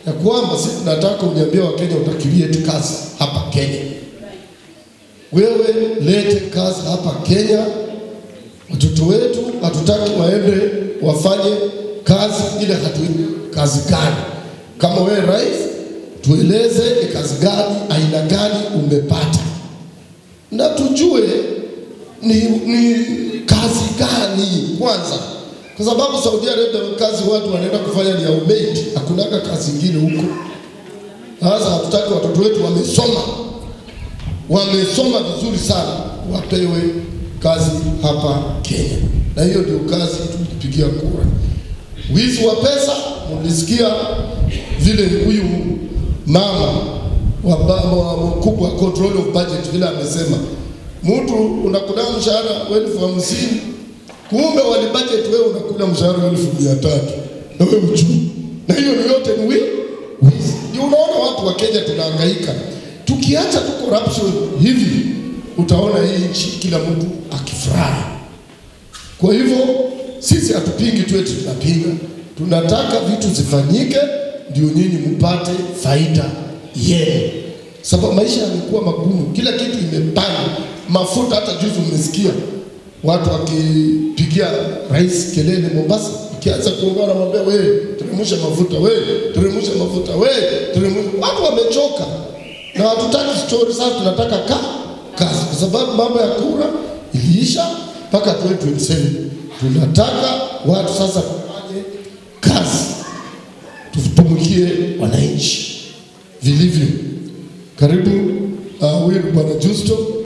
ya kwamba sisi tunataka uniambia Wakenya utakirieti kazi hapa Kenya. Wewe lete kazi hapa Kenya. Watoto wetu hatutaki waende wafanye kazi ile hatujui kazi gani. Kama wewe rais, tueleze ni kazi gani, aina gani umepata, na tujue ni, ni kazi gani kwanza, kwa sababu Saudi Arabia kazi watu wanaenda kufanya ni ya umaid, hakunaga kazi ingine huko. Sasa hatutaki watoto wetu wamesoma wamesoma vizuri sana wapewe kazi hapa Kenya, na hiyo ndio kazi tulipigia kura. Wizi wa pesa, mlisikia vile huyu mama wa ba- wa mkubwa control of budget vile amesema, mtu unakula mshahara wa elfu hamsini kumbe wali budget wewe unakula mshahara wa elfu mia tatu na wewe ujui, na hiyo ni yote ni wi- wizi. Ndio unaona watu wa Kenya tunahangaika. Tukiacha tu corruption hivi, utaona hii nchi kila mtu akifurahi. Kwa hivyo sisi hatupingi tu eti tunapinga, tunataka vitu zifanyike ndio nyinyi mpate faida yenu, sababu maisha yamekuwa magumu, kila kitu imepanda, mafuta. Hata juzi mmesikia watu wakipigia rais kelele Mombasa, ikianza kuongana mwambia wewe, teremsha mafuta, wewe teremsha mafuta, wewe teremsha. Watu wamechoka na hatutaki story sasa, tunataka ka kazi, kwa sababu mambo ya kura iliisha mpaka 2027. Tunataka watu sasa wafanye kazi, tutumikie wananchi vilivyo. Karibu uh, huyu ni bwana Justo.